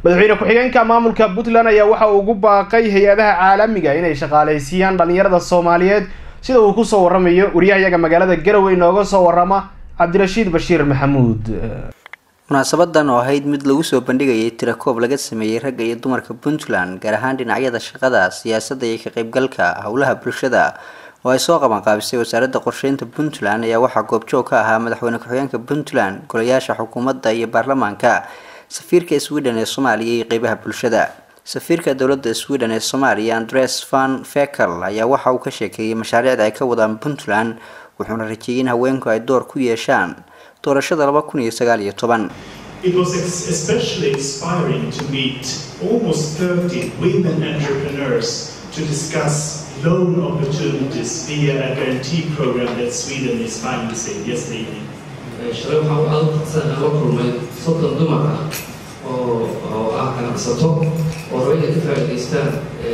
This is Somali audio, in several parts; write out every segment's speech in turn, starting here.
madaxweyne ku-xigeenka maamulka puntland ayaa waxa uu ugu baaqay hay-adaha caalamiga inay shaqaaleysiiyaan dhalinyarada soomaaliyeed sida uu kusoo waramayo wariyahayaga magaalada garowe inooga soo warama cabdirashiid bashiir maxamuud munaasabadan oo ahayd mid lagu soo bandhigayay tirakoob laga sameeyey ragga iyo dumarka puntland gaar ahaan dhinacyada shaqada siyaasadda iyo ka qaybgalka howlaha bulshada oo ay soo qabanqaabisay wasaaradda qorsheynta puntland ayaa waxaa goobjoog ka ahaa madaxweyne ku-xigeenka puntland golayaasha xukuumadda iyo baarlamaanka safiirka sweden ee soomaaliya iyo qeybaha bulshada safiirka dowladda sweden ee soomaaliya andres van fekel ayaa waxa uu ka sheekeeyey mashaariicda ay ka wadaan puntland wuxuuna rajeeyey in haweenku ay door ku yeeshaan doorashada laba kun iyo sagaal iyo toban It was especially inspiring to meet almost 30 women entrepreneurs to discuss loan opportunities via a guarantee program that Sweden is financing yesterday evening. shalay waxaan aad u fadsan aan la kulmay soddon dumar ah oo oo ah ganacsato oo raba inay ka faa'iidaystaan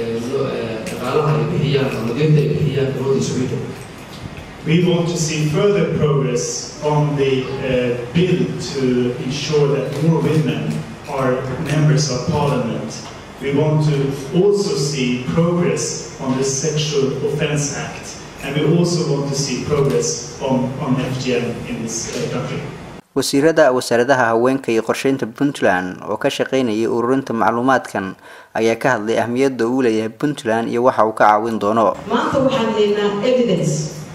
dhaqaalaha ay bixiyaan ama deynta ay bixiyaan dowladda Sweden We want to see further progress on the uh, bill to ensure that more women are members of parliament. We want to also see progress on the Sexual Offence Act, and we also want to see progress on, on FGM in this uh, country. wasiirada wasaaradaha haweenka iyo qorsheynta puntland oo ka shaqeynayay ururinta macluumaadkan ayaa ka hadlay ahmiyadda uu leeyahay puntland iyo waxa uu ka caawin doono maanta waxaan haynaa evidence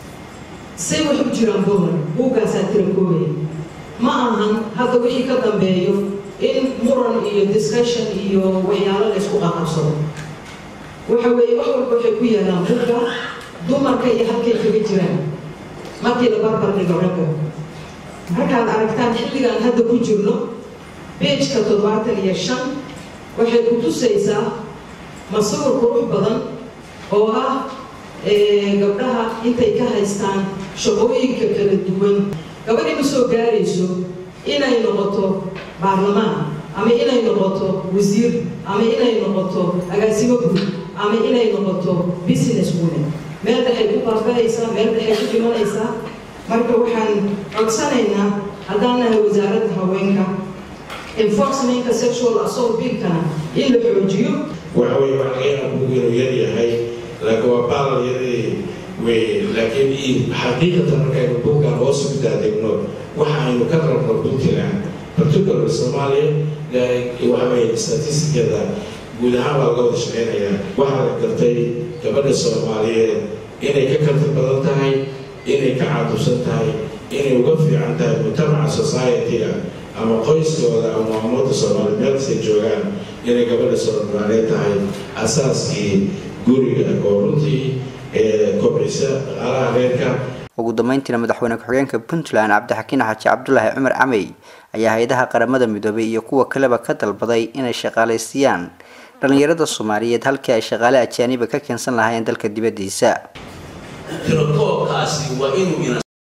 say wax u jiraan bolan buuggaasaa tirakoobaya ma ahan hadda wixii ka dambeeyo in muran iyo discussion iyo waxyaalo la ysku qaqabsado waxa weeye wax walba waxay ku yaalaan buugga dumarka iyo halkay kaga jiraan markii la barbar dhigo ragga markaad aragtaan xilligaan hadda ku jirno beejka toddobaatan iyo shan waxay ku tusaysaa masawir qurux badan oo ah gabdhaha intay ka haystaan shaqooyinka kala duwan gabadhi ma soo gaarayso inay noqoto baarlamaan ama inay noqoto wasiir ama inay noqoto agaasimo guud ama inay noqoto business woman meel dhexay ku baaba'aysaa meel dhexay ku dhimanaysaa marka waxaan codsanaynaa haddaan nahay wasaaradda haweenka enforcementka sexual assault billkana in la xoojiyo waxa weye wax laga yaaba bugu inuu yar yahay laakiin waa baalal yari weye laakiin xaqiiqatan markaynu buuggan hoos ugu daadegno waxa aynu ka rabno puntland particular soomaaliya waxa weye statistikada guud ahaan baa laga wada shaqeynayaa waxaa la gartay gabadha soomaaliyeed inay ka karti badan tahay inay ka caadubsan tahay inay uga fiican tahay mujtamaca society-ga ama qoyskooda ama ummadda soomaaliya meelkastay joogaan inay gabadha soomaaliyeed tahay asaaskii guriga oo runtii kobcisa dhaqaalaha reerka ugu dambeyntiina madaxweyne ku-xigeenka puntland cabdixakiin xaaji cabdulaahi cumar camey ayaa hay-adaha qaramada midoobay iyo kuwa kaleba ka dalbaday inay shaqaaleysiiyaan dhalinyarada soomaaliyeed halkii ay shaqaale ajaaniba ka keensan lahaayeen dalka dibadiisa tirakoobkaasi waa inuu